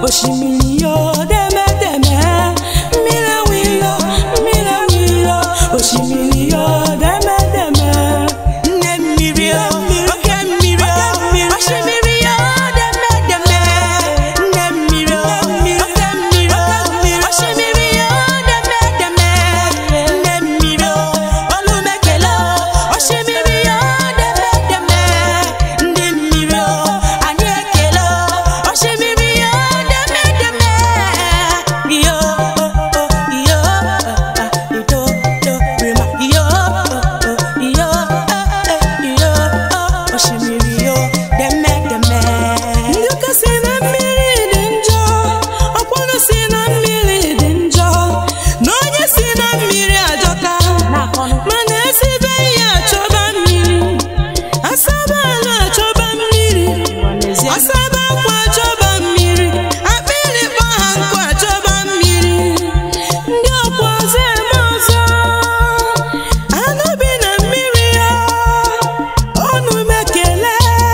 osimiri yo deme deme mmiri wilo mmiri wilo osimiri yo deme deme nne mmiri yo oke mmiri yo osimiri yo deme deme nne mmiri yo oke mmiri yo osimiri yo deme deme nne mmiri yo olumekele osimiri yo deme deme ndị mmiri yo anyị ekele osimiri yo deme deme yo yo ido do rima yo yo yo osimiri yo deme deme ndị ụka si na mmiri dị njọ ọkwụnụ si na mmiri dị njọ na onye si na mmiri ajọka mana esibe ihe achọba mmiri asaba ala achọba mmiri asaba akwa achọba mmiri akpịrị kpọ ha nkụ achọba mmiri ndị ọkwa ọzọ eme ọzọ anụ bi na mmiri ya ọnụ mekele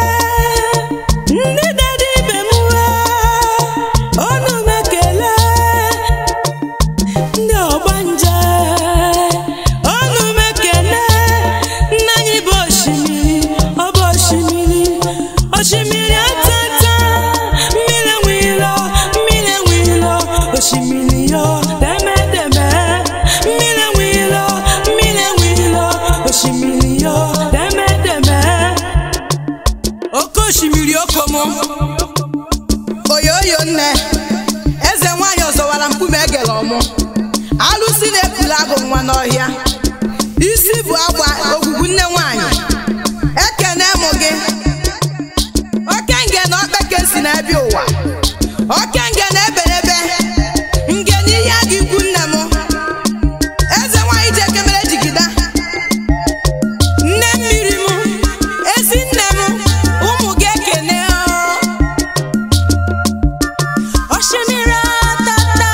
ndị dada ibe m ọnụ mekele ndị ọgbanje ọnụ mekele nna anyị bụ osimiri ọ bụ osimiri osimiri atata mmiri nwilo mmiri nwilo osimiri yo deme deme mmiri nwilo mmiri nwilo osimiri yo deme deme oke osimiri okomo oyoyo nne eze nwanyị ọzọwara mkpume egere ọmụ alụsị na-ekulu agụ nwa n'ọhịa isi bụ agba ogwugwu nne nwanyị ekene mụ gị oke nge na okpeke si n'ebe ụwa oke nge na eberebe nge na ihe agụ ikwu nne m eze nwanyị ji ekemere jigida nne mmiri m ezi nne m ụmụ gị ekene o. Osimiri atata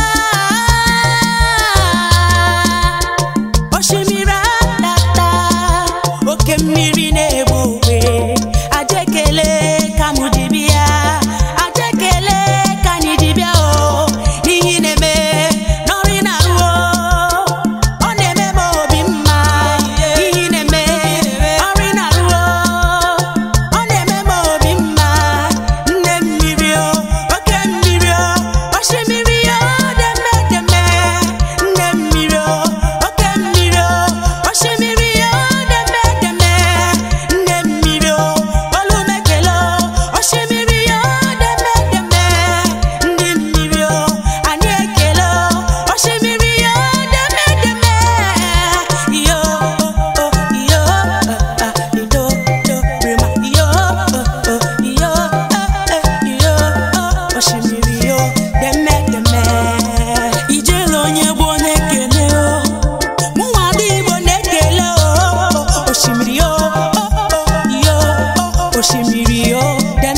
Osimiri atata Oke mmiri na-egbu ogbe Ajekele ka mụ dibịa Ajekele ka anyị dibịa o N'ihi na-eme n'ọrụ ị na-arụ o Ọ na-eme m obi mma N'ihi na-eme ọrụ ị na-arụ o Ọ na-eme m obi mma Nne mmiri o oke mmiri o osimiri o deme deme nne mmiri o oke mmiri o osimiri o deme deme nne mmiri o olumekele o osimiri o deme deme ndị mmiri o anyị ekele o osimiri o deme deme yo yo ido do rima yo yo yo osimiri yo deme deme ijele onye gboo na-ekele o mụnwa dị igbo na-ekele o osimiri yo yo osimiri yo deme